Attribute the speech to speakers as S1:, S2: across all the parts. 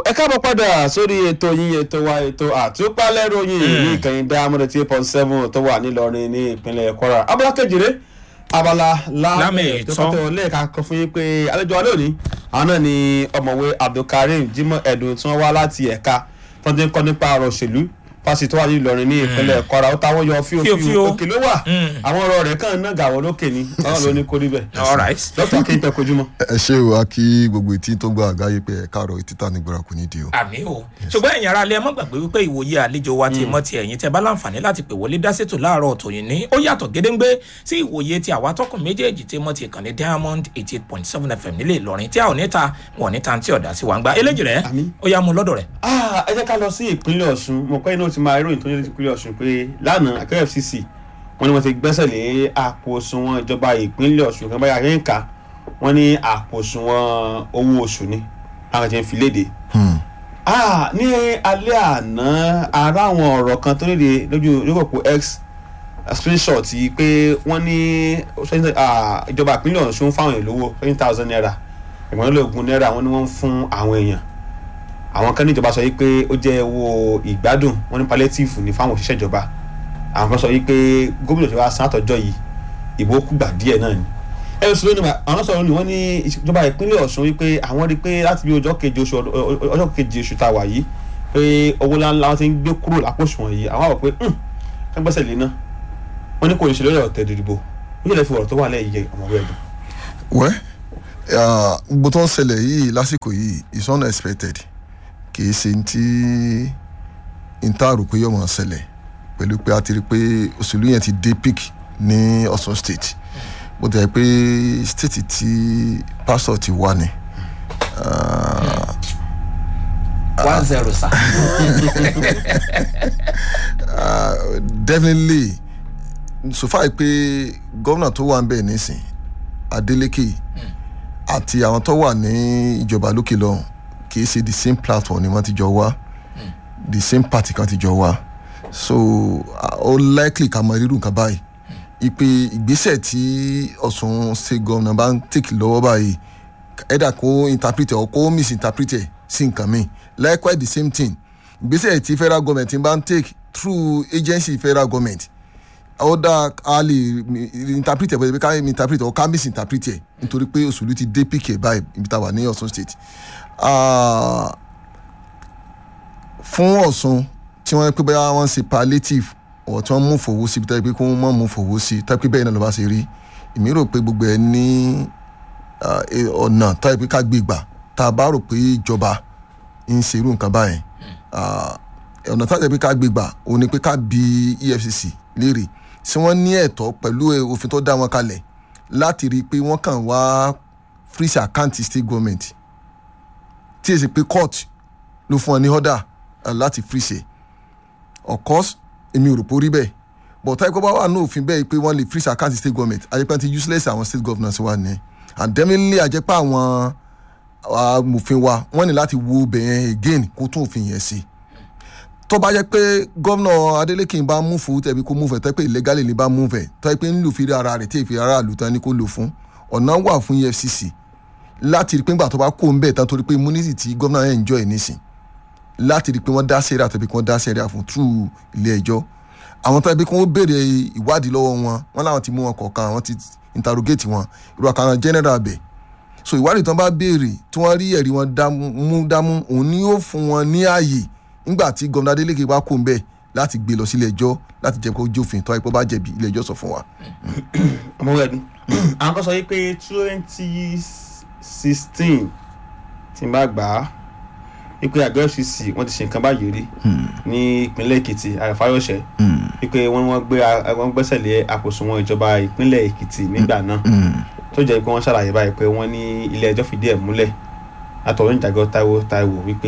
S1: ẹ káàbọ̀ padà sórí ètò yín ètò wa ètò àtúpalẹ̀ ròyìn ní ìkànnì dámọ́dé tí point seven tó wà nílọrin ní ìpínlẹ̀ kwara abala kejìlé abala
S2: Lámì
S1: lámì
S2: ìtọ́.
S1: tó kọ́tẹ́ lẹ́ẹ̀ka kan fún yín pé àlejò alẹ́ òní àwọn náà ni ọ̀mọ̀wé abdulkareem jimoh ẹ̀dùn tí wọ́n wá láti ẹ̀ka tó ti ń kọ́ nípa ọ̀rọ̀ òṣèlú fásitì tó wà ní ìlọrin ní ìpínlẹ̀ kwara ó táwọn yọ fíofío
S2: Fíofío.
S1: òkè ló wà
S2: Mm.
S1: àwọn ọ̀rọ̀ rẹ̀ kàn náà gàwọ́ lókè ni ọ̀rọ̀ ló ní kó rí bẹ́ẹ̀
S2: all right.
S1: dókítà kí n pẹ́ kojúmọ́.
S3: ẹ ṣe o a kí gbogbo etí tó gba àgáyé pé ẹ káàárọ̀ etí tà nígbàrà kò ní di o.
S2: àmì o ṣùgbọ́n ẹ̀yin ará ilé ẹ má gbàgbé wípé ìwòye àlejò wa ti mọ́ ti ẹ̀yin tẹ́ bá láǹfààní láti pè wọlé dá sétò láàárọ̀ tòyìn ní ó yàtọ̀ gédéńgbé sí ìwòye ti àwa tọkùn méjèèjì tí mọ́ ti ìkànnì diamond eighty eight point seven fm nílé ìlọrin tí a ò ní ta wọn ò ní ta tí ọ̀dà sí wa ń gba eléjì rẹ̀
S1: Àmín.
S2: ó yá mu lọ́dọ̀ rẹ̀.
S1: Ah, ẹ jẹ́ ká lọ sí ìpínlẹ̀ ọ̀ṣun mo pẹ́ iná ti máa ròyìn tó ní ìpínlẹ̀ ọ̀ṣun pé lánàá akẹ́rẹ́ fcc wọ́n ní wọ́n ti gbẹ́sẹ̀ lé àpò òṣùwọ̀n ìjọba ìpínlẹ̀ ọ̀ṣun kan báyà yẹn kà wọ́n ní àpò òṣùwọ̀n owó oṣù ni àwọn ti ń fi léde. Ah, ní alẹ́ àná ara àwọn ọ̀rọ̀ kan tó léde lójú lókòpó x screenshot yìí pé wọ́n ní ah, ìjọba ìpínlẹ̀ ọ̀ṣun fáwọn èèyàn lówó twenty thousand naira ẹ̀gbọ́n lóògùn náírà wọ́n ní wọ́n ń fún àwọn èèyàn àwọn kan níjọba sọ yìí pé ó jẹ́ owó ìgbádùn wọn ní palliative ní fáwọn òṣìṣẹ́ ìjọba àwọn kan sọ yìí pé gómìnà ìjọba san àtọ́jọ́ yìí ìbò kúgbà díẹ̀ náà ni ẹ lọ sí lónìí àwọn sọ̀rọ̀ ni wọ́n ní ìjọba ìpínlẹ̀ ọ̀ṣun wípé àwọn rí i pé láti bí ọjọ́ keje oṣù ọdún- ọjọ́ keje oṣù tá a wà yìí pé owó ńláńlá wọn ti ń gbé kúrò lápò òṣùwọ̀n yìí àwọn àwọn pé ká gbẹ́sẹ̀ lé náà wọ́n ní kò ní ṣe lórí ọ̀tẹ̀ ìdìbò ó yẹ lẹ́ fi ọ̀rọ̀ tó wà lẹ́yìn yẹ ọmọwé ẹ̀dùn.
S3: wẹ́ ah, gbogbo tó ń ṣẹlẹ̀ yìí lásìkò yìí is unexpected kì í ṣe ti n tá a rò pé yóò máa ṣẹlẹ̀ pẹ̀lú pé a ti rí i pé òṣèlú yẹn ti dé peak ní ọ̀ṣun state bó ti yẹ pé state tí pásítọ̀ ti wà ní. ah,
S2: one zero sa.
S3: Ah, definitely so far pé gómìnà tó wà ń bẹ̀ nísìn adeleke àti àwọn tó wà ní ìjọba lókè lọ́hùn kì í ṣe the same platform ni wọ́n ti jọ wá the same party kan ti jọ wá so ah, ó likely ká mọ irú nǹkan báyìí ipe ìgbésẹ̀ tí ọ̀sùn ṣe gómìnà bá ń take lọ́wọ́ báyìí ẹ̀dà kó interpret ẹ̀ or kó misinterpret ẹ̀ sí nǹkan mi likewise the same thing ìgbésẹ̀ tí federal government bá ń take through agency federal government ó dá a lè mi- interpret ẹ̀ bẹ́ẹ̀ ká interpret ẹ̀ or ká misinterpret ẹ̀ nítorí pé òṣèlú ti dé pk báyìí ibi tá a wà ní ọ̀ṣun state Ah, fún ọ̀ṣun tí wọ́n pé bóyá wọ́n ń ṣe palliative ọ̀ tí wọ́n mú fowó sí ibi tá a pé kó wọ́n mú fowó sí tá a pé bẹ́ẹ̀ náà ló bá ṣe rí èmi rò pé gbogbo ẹ̀ ní ah, eh, ọ̀nà tá a pé ká gbé gbà tá a bá rò pé ìjọba ń ṣe irú nǹkan báyẹn Ah, ọ̀nà tá a jẹ́ pé ká gbé gbà òun ni pé ká bi efcc léèrè tí wọ́n ní ẹ̀tọ́ pẹ̀lú eh, òfin tó dá wọn kalẹ̀ láti rí i pé wọ́n kàn wá freeze account state government tí èsì pé court ló fún ọ ní order eh, láti freeze ẹ̀ of course èmi ò rò pé ó rí bẹ́ẹ̀ but táyé kó bá wà ní òfin bẹ́ẹ̀ pé wọ́n lè freeze account state government àjẹpẹ́ ti useless àwọn state governors wà ní and definitely àjẹpẹ́ àwọn amòfin wa wọ́n ní láti wo bẹ̀yẹn again kó tún òfin yẹn sí tó bá jẹ́ pé gómìnà adeleke bá mú fún tẹ̀bí kó mú fẹ̀ tẹ́ pé illegally ni bá mú fẹ̀ tọ́ pé ń lò fi rí ara rẹ̀ tí èfi ara àlù tán ni kó lò fún ọ̀nà wà fún efcc láti rí pé ńgbà tó bá kó ń bẹ̀ tán torí pé immunity tí gómìnà yẹn enjoy nísìn láti rí pé wọ́n dá sẹ́ríà tẹ̀bí kí wọ́n dá sẹ́ríà fún through ilé ẹjọ́ àwọn tó ẹbí kí wọ́n béèrè ìwádìí lọ́wọ́ wọn wọ́n láwọn ti mú wọn kọ̀ọ̀kan àwọn ti interrogate wọn irú àkàrà general bẹ̀ so ìwádìí tó ń bá béèrè tí wọ́n rí ẹ̀rí wọn dámú dámú òun ni yóò fún wọn ní ààyè nígbà tí gómìnà adeleke bá kó ń bẹ̀ láti gbé lọ sílé ẹjọ́ láti jẹ́ kó jófin tó àìpọ́ bá jẹ̀bi ilé ẹjọ́ sọ fún wa.
S1: ọmọwé ẹdun àwọn kan sọ yìí pé twenty sixteen tí n bá gbà á wípé àgọ́ fcc wọ́n ti ṣe nǹkan báyìí rí ní ìpínlẹ̀ èkìtì àfáyọ̀ṣẹ́ wípé wọ́n wọ́n gbé wọ́n gbẹ́sẹ̀ lé àkóso ìjọba ìpínlẹ̀ èkìtì nígbà náà tó jẹ́ pé wọ́n ṣàlàyé báyìí pé wọ́n ní ilé ẹjọ́ fìdí ẹ̀ múlẹ̀ látọ̀rọ̀ ìjàgọ́ táíwò táíwò wípé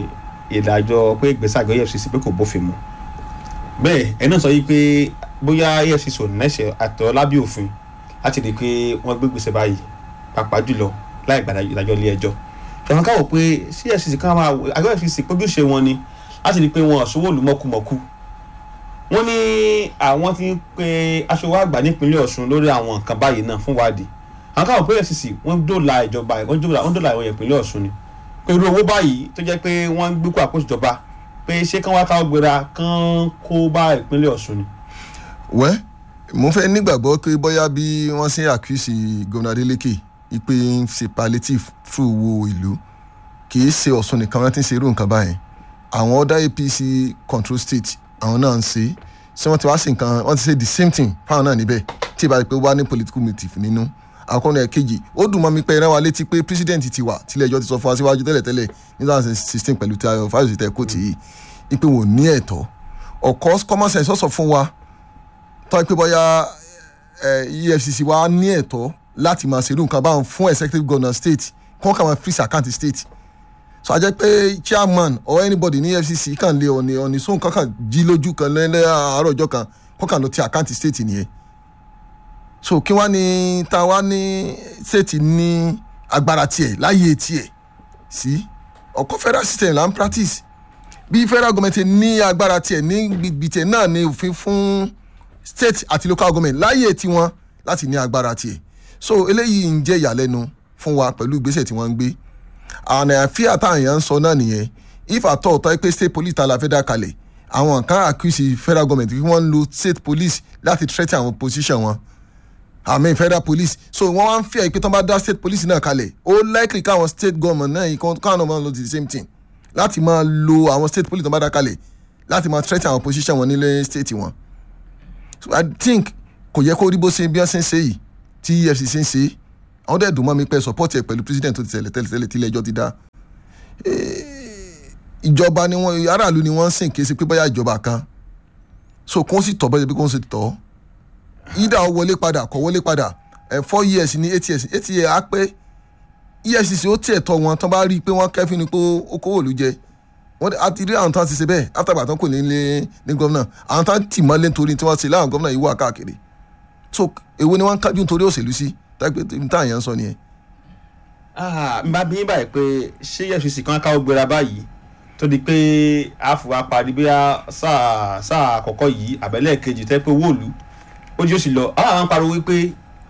S1: ìdájọ́ pé ìgbésẹ̀ àgọ́ efcc pé kò bófin mu bẹ́ẹ̀ ẹ̀ náà sọ yìí pé bóyá efcc ò nẹ́sẹ̀ àtọ́ lábẹ́ òfin láti rí i pé wọ́n gbé gbèsè báyìí pàápàá jùlọ láì gbàdá ìdájọ́ ilé ẹjọ́ ṣùgbọ́n káwọ̀ pé sí efcc kan máa àgọ́ efcc pójúṣe wọn ni láti rí i pé wọn ṣòwò lù mọ́kùmọ́kù wọ́n ní àwọn ti ń pe aṣọwó àgbà nípínlẹ̀ ọ̀ṣun lórí àwọn nǹkan báyìí náà fún wádìí àwọn káwọn pé efcc wọ́n dóòlà ìjọba wọ́n dóòlà wọ́n dóòlà ìwọ̀n ìpínlẹ̀ ọ̀ṣun ni pẹ̀lú owó báyìí tó jẹ́ pé wọ́n ń gbé kó àkóso ìjọba pé ṣé kán wá káwọ́ gbéra kán kó bá ìpínlẹ̀ Ọ̀ṣun ni.
S3: wẹ́ mo fẹ́ nígbàgbọ́ pé bóyá bí wọ́n ṣe àkíyèsí gómìnà Adeleke ipe ń ṣe palliative through owó ìlú kì í ṣe Ọ̀ṣun nìkan wọ́n ti ń ṣe irú nǹkan báyẹn àwọn other APC control state àwọn náà ń ṣe ṣé wọ́n ti wá sí nǹkan wọ́n ti ṣe the same thing fáwọn náà níbẹ̀ tí ìbá rí pé wá ní political motive nínú àkọ́nà ẹ̀kejì ó dùn mọ́ mi pé ẹ̀rẹ́ wa létí pé president ti wà tílẹ̀ ẹjọ́ ti sọ fún wa síwájú tẹ́lẹ̀tẹ́lẹ̀ ní two thousand sixteen pẹ̀lú tí ayọ̀ fáyọsì tẹ̀ kóòtù yìí ipe wò ní ẹ̀tọ́ of course common sense sọ̀sọ̀ fún wa tọ́ pé bóyá EFCC wa ní ẹ̀tọ́ láti máa ṣerú nǹkan báwọn fún executive governor state kọ́ kà máa freeze account state so a jẹ́ pé chairman or anybody ní EFCC kàn lé ọ̀nì ọ̀nì sóhun kankan jí lójú kan lẹ́lẹ́ àárọ̀ ọjọ́ kan kọ́ kàn lọ ti account state nìyẹn so kí wá ní ta wá ní state ní agbára tiẹ̀ láyé tiẹ̀ sí ọkọ̀ federal system là ń practice bí federal government ní agbára tiẹ̀ ní gbìgbì tiẹ̀ náà ní òfin fún state àti local government láyé tiwọn láti ní agbára tiẹ̀ so eléyìí ń jẹ́ ìyàlẹ́nu fún wa pẹ̀lú ìgbésẹ̀ tí wọ́n ń gbé àwọn àfíà táwọn èèyàn ń sọ náà nìyẹn if at all tọ́ pé state police ta la fẹ́ dá kalẹ̀ àwọn kan accuse federal government kí wọ́n ń lo state police láti threaten àwọn position wọn àmì federal police so wọ́n wá ń fi àìpé tán bá dá state police náà kalẹ̀ ó likely káwọn state government náà yìí káwọn náà máa lo the same thing láti máa lo àwọn state police tán bá dá kalẹ̀ láti máa threaten àwọn position wọn nílé state wọn so i think kò yẹ kó rí bó ṣe bí wọ́n ṣe ń ṣe yìí tí EFCC ń ṣe àwọn dẹ̀ dùn mọ́ mi pé support ẹ̀ pẹ̀lú president tó ti tẹ̀lé tẹ́lẹ̀ tẹ́lẹ̀ tí ilé ẹjọ́ ti dá ìjọba ni wọ́n aráàlú ni wọ́n ń sìn kí ẹ ṣe pé bóyá ìjọba kan so kó sì tọ́ bẹ́ẹ̀ bí kó sì tọ́ yídà ó wọlé padà kọ́ wọlé padà ẹ̀ four years ní eight years eight years á pé EFCC ó tiẹ̀ tọ́ wọn tán bá rí i pé wọ́n kẹ́fín ni pé ó kówó òlu jẹ wọ́n á ti rí àwọn tán ti ṣe bẹ́ẹ̀ after tán kò ní lé ní gómìnà àwọn tán tì mọ́lé nítorí tí wọ́n ṣe láwọn gómìnà yìí wà káàkiri so èwo ni wọ́n ń kájú nítorí òṣèlú sí táyà táyà yẹn ń sọ nìyẹn.
S1: n bá bí yín báyìí pé ṣé EFCC kan káwọ́ gbéra báyìí tó di pé àfùwà parí bí sáà sáà àkọ́kọ́ yìí àbẹ̀lẹ̀ kejì tẹ́ pé owó òlu ó jí ó sì lọ àwọn àwọn pariwo wípé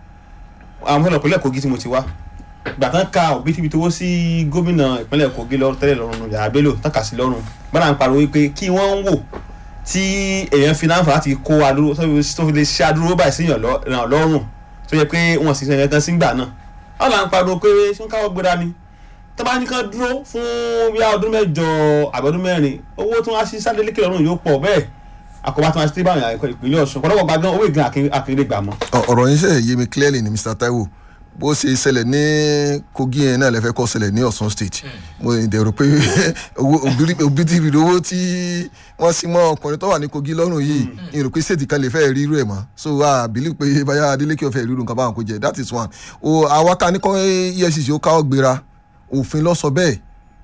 S1: àwọn fẹlẹ ìpínlẹ̀ Kogi tí mo ti wá gbà tán ka òbítíbitì owó sí gómìnà ìpínlẹ̀ Kogi lọ tẹ́lẹ̀ lọ́rùn Yàrá Bello tán kà sí lọ́rùn gbọ́dọ̀ àwọn pariwo wípé kí wọ́n ń wò tí èèyàn fi náà fà láti kó adúró tó fi lè ṣe adúró báyìí sí yàn lọ́rùn tó yẹ pé wọ́n sì sẹ́yìn kan sígbà náà wọ́n là ń pariwo pé ṣé ń káwọ́ gbéra ni tó bá ní kán dúró fún bíi ọdún mẹ́jọ àbọ̀dún mẹ́rin owó tí wọ́n á sí sáré lékè lọ́rùn yóò pọ̀ bẹ́ẹ̀ àkọ́bá tí wọ́n ti bá àwọn àyẹ̀kọ́ ìpínlẹ̀ Ọ̀ṣun pọ̀lọ́pọ̀ gba gan owó ìgbìn àkèrè gbà mọ́.
S3: ọ̀rọ̀ yín ṣe yé mi clearly ni Mr Taiwo bó ṣe ṣẹlẹ̀ ní Kogi yẹn náà lẹ́fẹ̀ẹ́ kọ́ ṣẹlẹ̀ ní Ọ̀ṣun state mo dẹ̀rọ pé òbítíbitì owó tí wọ́n sì mọ́ ọkùnrin tó wà ní Kogi lọ́rùn yìí ìrò pé state kan lè fẹ́ rí irú ẹ̀ mọ́ so I believe pé báyà Adeleke ọ̀fẹ́ rí irú nǹkan báwọn kò jẹ́ that is one o àwa ká ní kọ́ EFCC ó káwọ́ gbéra òfin ló sọ bẹ́ẹ̀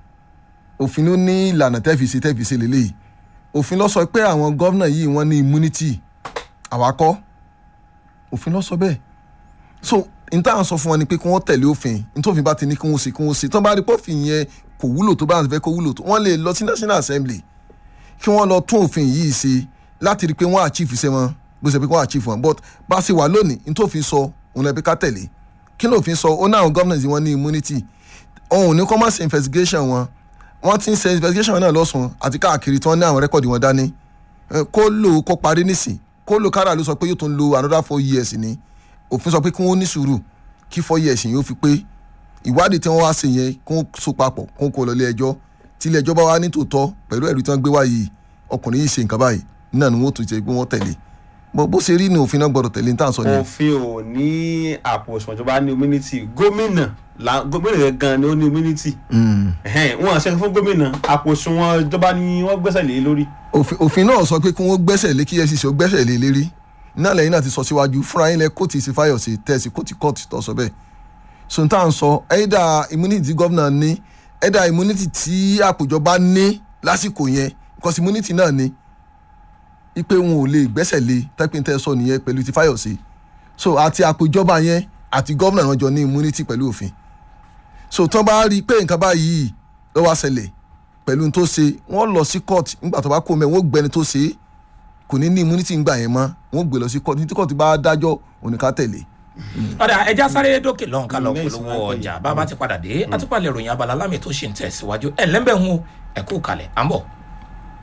S3: òfin ló ní ìlànà tẹ́fìsì tẹ́fìsì lélẹ́yìí òfin ló sọ pé àwọn gọ́vnà yìí wọ́n ní immunity àwa kọ́ òfin ló sọ bẹ́ẹ̀ so n tá à ń sọ fún wọn ni pé kí wọ́n tẹ̀lé òfin n tó fi bá ti ní kí wọ́n ṣe kí wọ́n ṣe tó bá rí pọ́fìn yẹn kò wúlò tó bá ń fẹ́ kó wúlò tó wọ́n lè lọ sí national assembly kí wọ́n lọ tún òfin yìí ṣe láti rí i pé wọ́n achieve iṣẹ́ wọn bó ṣe pé wọ́n achieve wọn but bá a ṣe wà lónìí n tó fi sọ òun lẹ́bi ká tẹ̀lé kí ló fi sọ ó náà gọ́vnà yìí wọ́n ní immunity òun ní kọ́ máa ṣe investigation wọn wọ́n ti ń ṣe investigation náà lọ́sùn àti káàkiri tí wọ́n ní àwọn rẹ́kọ̀dì wọn dání kó lò ó kó parí nísìn kó lò kára ló sọ pé yóò tún lo another four years ni òfin sọ pé kí wọ́n ní sùúrù kí four years yóò fi pé ìwádìí tí wọ́n wá ṣe yẹn kó so papọ̀ kó kó lọ ilé ẹjọ́ tí ilé ẹjọ́ bá wá ní tòótọ́ pẹ̀lú ẹ̀rí tí wọ́n gbé wá yìí ọkùnrin yìí ṣe nǹkan báyìí náà ni wọ́n tún ṣe pé wọ́n tẹ̀lé bó ṣe rí ni òfin náà gbọ́dọ̀ tẹ̀lé ní tàn sọ ni.
S1: òfin ò ní àpò òṣùwọ̀n tó bá ní immunity gómìnà gómìnà yẹn gan ni ó ní immunity wọn àṣẹ fún gómìnà àpò òṣùwọ̀n ìjọba ni wọ́n gbẹ́sẹ̀ lé lórí.
S3: òfin náà sọ pé kí wọ́n gbẹ́sẹ̀ lé kí EFCC ó gbẹ́sẹ̀ lé lérí náà lẹ́yìn náà ti sọ síwájú fúnra yín lẹ kóòtù ìsìnfàyọ̀sì tẹ̀sí kóòtù kóòtù tó sọ bẹ́ẹ̀ sọ̀tà ń sọ ẹ̀dà immunity gómìnà ní ẹ̀dà immunity tí àpòjọba ní lásìkò yẹn because immunity náà ní ipe wọn ò lè gbẹ́sẹ̀ lé tẹ́píntẹ́ sọ nìyẹn pẹ̀lú ti fáyọ̀sì so àti àpòjọba yẹn àti gómìnà wọn jọ ní immunity pẹ̀lú òfin so tán bá rí i pé nǹkan báyìí ló wá ṣẹlẹ̀ pẹ̀lú tó ṣe wọ́n lọ sí court nígbà tó bá kó mẹ́ wọ́n gbẹni tó ṣe kò ní ní immunity ńgbà yẹn mọ́ wọ́n gbé lọ sí court ní tí court bá dájọ́ òníká tẹ̀lé
S2: ọ̀dà ẹja sáré dókè lọ́hùn ká lọ
S1: Mm, lẹ́yìn
S2: polówó
S1: sinmi
S2: ọjà
S1: ráńpẹ́
S2: bàbá ti padà dé àtúpalẹ̀ ìròyìn abala lámì tó ṣì ń tẹ̀síwájú ẹ̀ lẹ́ńbẹ̀ ń ẹ̀kú kalẹ̀ à ń bọ̀.